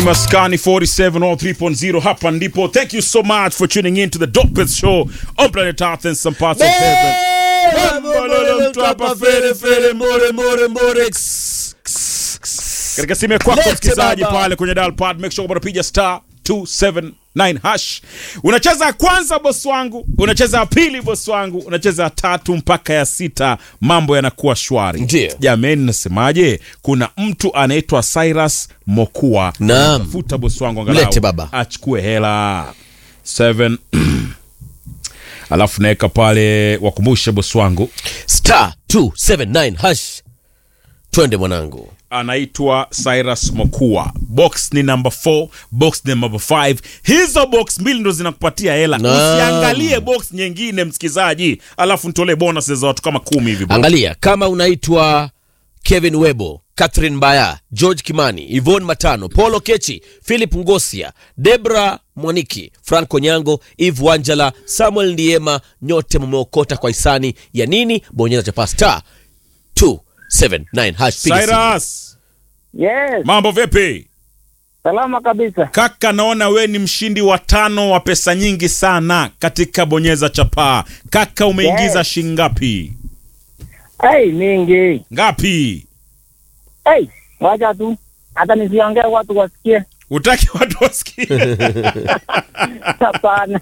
Maskani 47 or 3.0 hapa ndipo. Thank you so much for tuning in to the dopest show on planet Earth and some parts of heaven. Katika simu ya kwako Lete msikilizaji baba. pale kwenye dial pad, make sure kwamba unapiga star 279 hash. Unacheza ya kwanza boss wangu, unacheza ya pili boss wangu, unacheza ya tatu mpaka ya sita, mambo yanakuwa shwari. Ndiyo. Jamani, nasemaje? Kuna mtu anaitwa Cyrus Mokua. Naam. Tafuta boss wangu angalau Lete baba. achukue hela 7 alafu naweka pale, wakumbushe boss wangu star 279 hash twende mwanangu anaitwa Cyrus Mokua. Box ni number 4, box ni number 5. Hizo box mbili ndo zinakupatia hela. Naam. Usiangalie box nyingine msikizaji, alafu nitolee bonus za watu kama kumi hivi. bro. angalia kama unaitwa kevin webo catherine mbaya george kimani ivon matano polo kechi philip ngosia debra mwaniki franco nyango eve wanjala samuel ndiema nyote mumeokota kwa hisani ya nini bonyeza chapa star 279 hash piga simu. Cyrus, Yes, mambo vipi? salama kabisa. Kaka, naona we ni mshindi wa tano wa pesa nyingi sana katika bonyeza chapaa. Kaka, umeingiza Yes. shilingi ngapi? Hey, mingi. Ngapi? Hey, wacha tu hata nisiongee watu wasikie. Utaki watu wasikie? Hapana,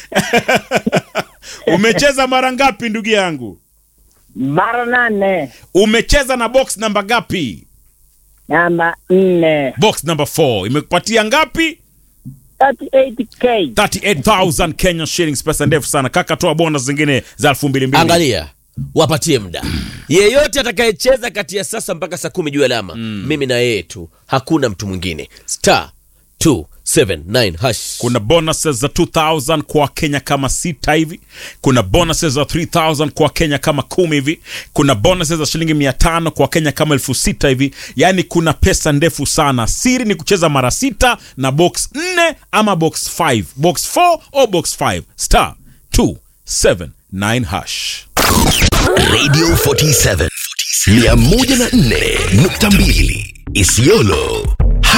Umecheza mara ngapi ndugu yangu? mara nane Umecheza na box namba ngapi? namba nne Box number 4 imekupatia ngapi? 38k. 38000 Kenya shillings, pesa ndefu sana kaka. Toa bonus zingine za 2200. angalia wapatie muda yeyote atakayecheza kati ya sasa mpaka saa kumi juu alama mimi na yeye tu hakuna mtu mwingine star 279 hash Kuna bonuses za 2000 kwa Kenya kama sita hivi. Kuna bonuses za 3000 kwa Kenya kama kumi hivi. Kuna bonuses za shilingi 500 kwa Kenya kama elfu sita hivi. Yaani kuna pesa ndefu sana. Siri ni kucheza mara sita na box 4 ama box 5. Box 4 au box 5. Star 279 hash. Radio 47 104.2 Isiolo